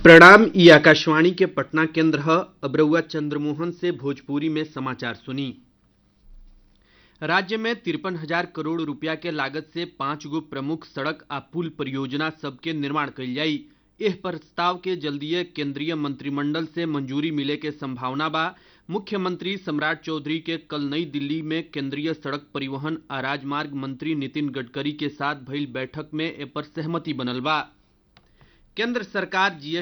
प्रणाम ई आकाशवाणी के पटना केंद्र ह अब रउआ चंद्रमोहन से भोजपुरी में समाचार सुनी राज्य में तिरपन हजार करोड़ रुपया के लागत से पांच गो प्रमुख सड़क आ पुल परियोजना सबके निर्माण कईल जाई एह प्रस्ताव के जल्दीए केंद्रीय मंत्रिमंडल से मंजूरी मिले के संभावना बा मुख्यमंत्री सम्राट चौधरी के कल नई दिल्ली में केंद्रीय सड़क परिवहन आ राजमार्ग मंत्री नितिन गडकरी के साथ भइल बैठक में ए पर सहमति बनल बा केंद्र सरकार जीएसटी